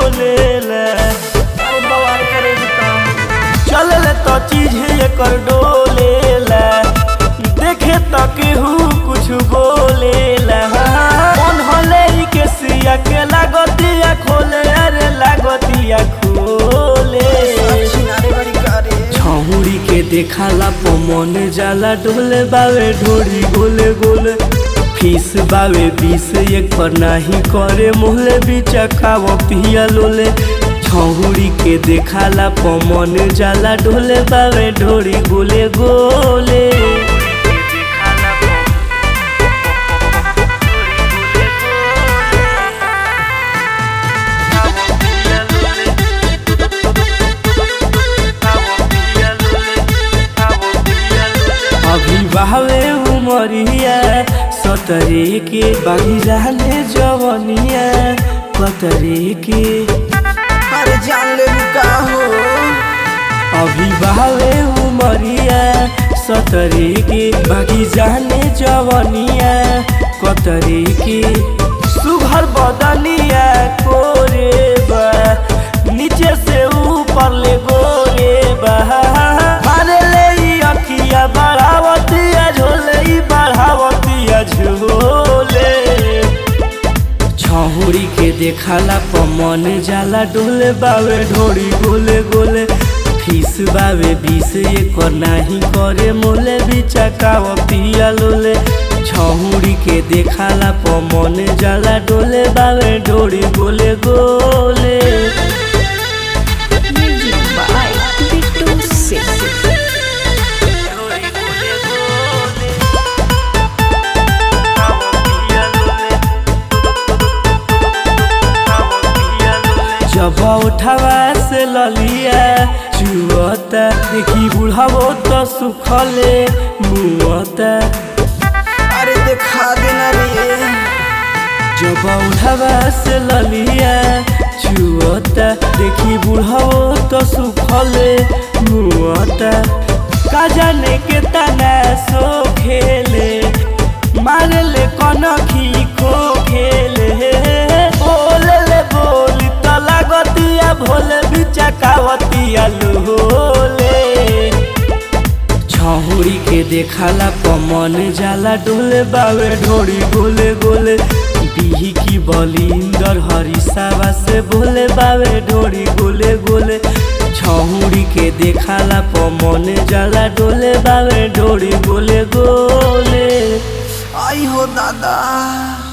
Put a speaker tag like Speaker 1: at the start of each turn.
Speaker 1: बोलेला
Speaker 2: अरे बवाल करे बताओ
Speaker 1: चलल तो चीज एकर डोलेला देखे तो केहू कुछ बोलेला मन हले ई के सिया के लागतिया खोले अरे लागतिया खोले
Speaker 2: छिनारे बड़ी करे
Speaker 1: छहुरी के देखाला पो मन जाला डोले बावे ढोरी गोले गोले फीस बावे बीस एक पर नाही करे मोहले बीचा खाव पिया लोले छहुरी के देखाला पो मन जाला डोले बावे ढोरी गोले गोले अभी बहवे उमरिया सतरे के बागी जाने जवनिया कतरे के
Speaker 2: अरे जान ले का हो
Speaker 1: अभी बहवे उमरिया सतरे के बागी जाने जवनिया कतरे के सुघर बदनिया कोरे बा नीचे से ऊपर ले गोरे बा मारे ले ई अखिया बढ़ावतिया झोले ई बढ़ावतिया झोले छहुरी के देखाला पमन जाला डोले बावे ढोरी गोले गोले फीस बावे बीस एकर नाही करे मोले बिचा काव पिया लोले छहुरी के देखाला पमन जाला डोले बावे ढोरी गोले गोले
Speaker 3: Music by Bittu Singh.
Speaker 1: जब उठावा से ललिया चुअता देखी बुढ़ावो तो सुखले मुअता
Speaker 2: अरे देखा देना रे
Speaker 1: जब उठावा से ललिया चुअता देखी बुढ़ावो तो सुखले मुअता का जाने के तना सो खेले मारे ले कनखी खो खेले बोले ले बोली तो लागतिया भोले बिचा कावतिया लोले छहुरी के देखाला पमन जाला डोले बावे ढोरी गोले गोले बिही की बलिंदर हरिसावा से बोले बावे ढोरी गोले गोले छहुरी के देखाला पमन जाला डोले बावे ढोरी गोले गोले
Speaker 2: आई हो दादा